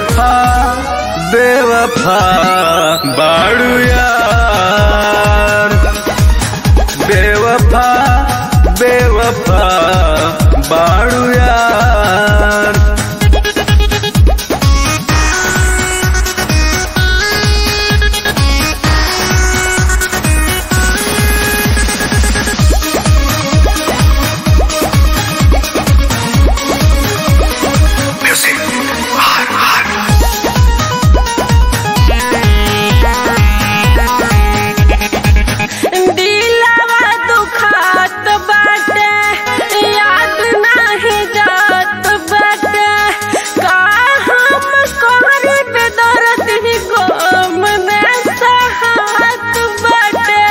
बेवफा बेवफा बाड़ू यार बेवफा बेवफा बाड़ू यार दिलवा दुखात बाटे याद नाही जात बाटे का हम कोहरी पे दर्द ही गम में सहात बाटे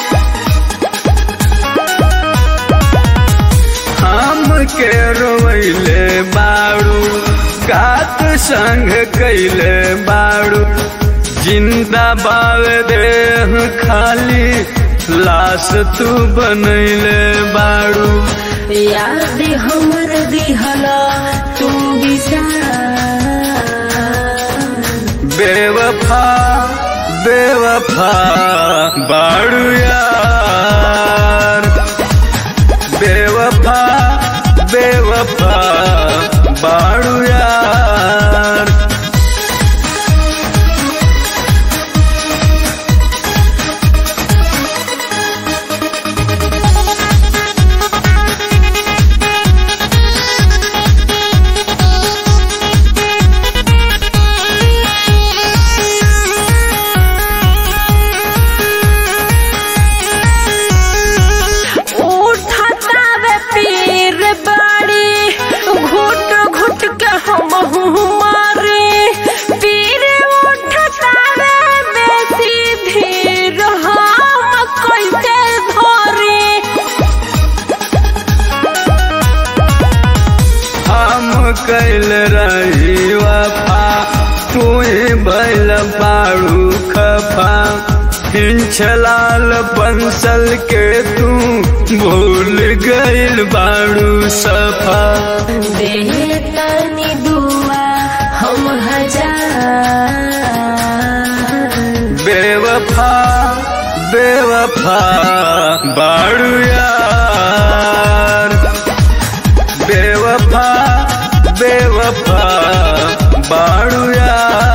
हम के रोइले बाड़ू कात संग कैले बाड़ू जिंदा बाव देह खाली लाश तू बनैले बाड़ू याद हमर दिहला तू बिसार बेवफा बेवफा बाड़ू यार बेवफा बेवफा बाड़ू यार उठता वे पीर बाड़ी घुट घुट के हम मारे पीर उठता वे बेसी धीर हम कैसे धरे हम कैल रही वफा तुए बैल बाड़ू खफा हिंचलाल बंसल के तू भूल गइल बाड़ू सफा दे तनी दुआ हम हजार बेवफा बेवफा बाड़ू यार बेवफा बेवफा बाड़ू यार